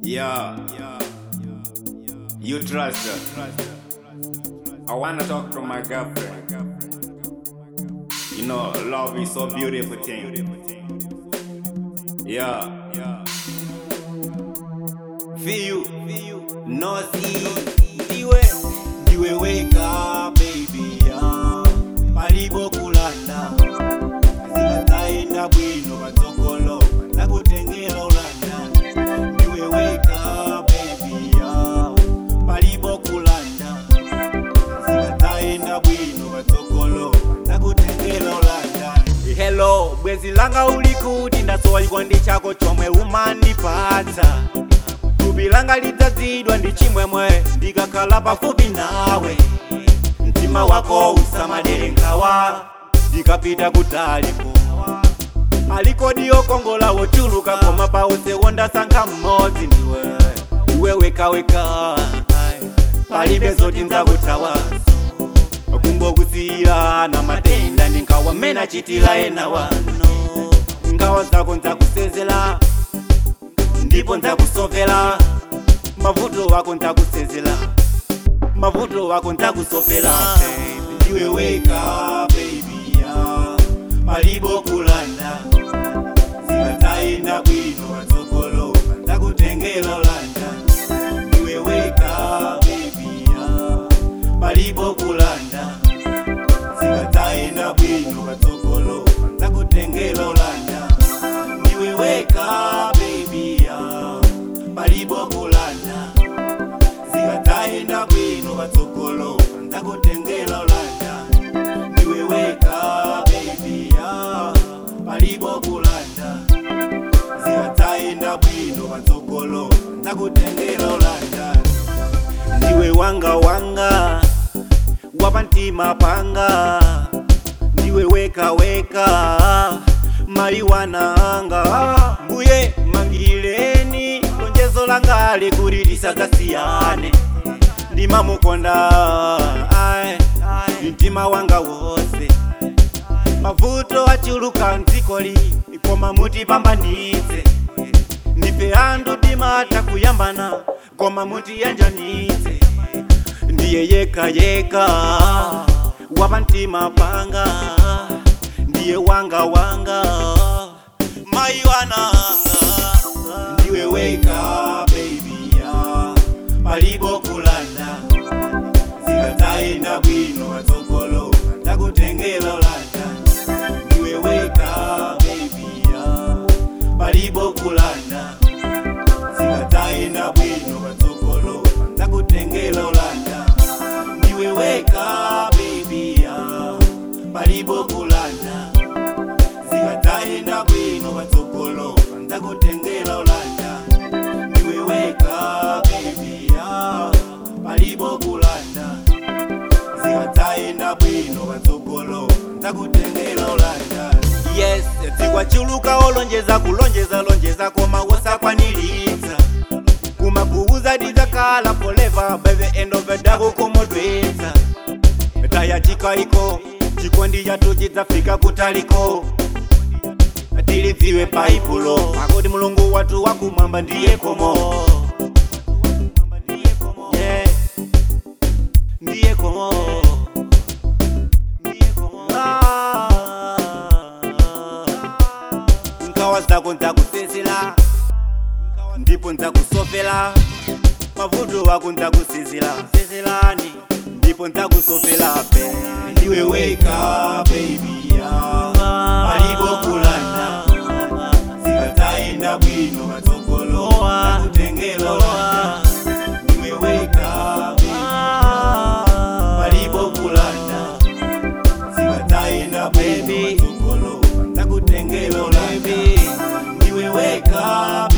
Yeah. You trust her. I wanna talk to my girlfriend. You know, love is so beautiful thing. Yeah. Feel you, no see. Iwe, iwe weka baby ya palipo kulanda zikataenda bwino patsogolo nakutengera ulanda iwe weka baby ya palipo kulanda zikataenda bwino patsogolo nakutengera ulanda hello bwezi langa ulikuti ndasowalikwa ndi chako chomwe umandipatsa thupi langa lidzazidwa ndi chimwemwe ndikakhala pafupi nawe mtima wako usamadere nkhawa ndikapita kutaliko alikodi okongola wochuluka koma pause wondasankha mmodzi ndiwe iwe wekaweka palibe zoti nzakuthawaso kungokusiyana matenda ndi nkhawa mmene achitira ena wano nkhawa zako nzakusezela ndipo nzakusopela mavuto wako nzakusezela mavuto wako nzakusopela ndiwe weka baby ya palipo kulanda zikataenda bwino patsogolo nzakutengela ulanda ndiwe weka baby ya palipo kulanda zikataenda bwino patsogolo nzakutengela ulanda ndiwe weka baby ya palipo kulanda zikataenda bwino patsogolo nzakutengela ulanda ndiwe weka baby ya palipo kulanda zikataenda bwino patsogolo nzakutengela ulanda ndiwe wanga wanga wapamtima panga ndiwe weka weka maliwana anga mbuye mangileni lonjezo langale kuti lisadzasiyane ndimamukonda ai, mtima wanga wose mavuto achuluka mdzikoli koma mutipambanitse ndife anthu timata kuyambana koma mutiyanjanitse ndiye yeka yeka wapamtima panga ndiye wanga wanga mai wananga ndiwe weka baby ya palipo kulanda zikataenda bwino patsogolo ndakutengela ulanda ndiwe weka baby ya palipo kulanda zikataenda bwino patsogolo ndakutengela ulanda ndiwe weka baby ya palipo kulanda zikataenda bwino patsogolo ndakutengela ulanda ndiwe weka baby ya palipo kulanda zikataenda bwino patsogolo ndakutengela ulanda yes tikwachuluka olonjeza kulonjeza lonjeza koma wosakwaniritsa kumakuuza tidzakhala forever by the end of the day kukomodwetsa tayachika iko chikondi chathu chidzafika kutaliko tilidziwe paipulo akuti mulungu wathu wakumwamba ndiye komo Yeah. ndiye komo Ndiye komo. Ah. nkhawa zako nzakusezela ndipo nzakusopela mavuto wako nzakusezela sezelani ndipo nzakusopela pe ndiwe weka baby ya palipo kulanda zikataenda bwino patsogolo nakutengela ulanda ndiwe weka baby ya palipo kulanda zikataenda bwino patsogolo nakutengela ulanda ndiwe weka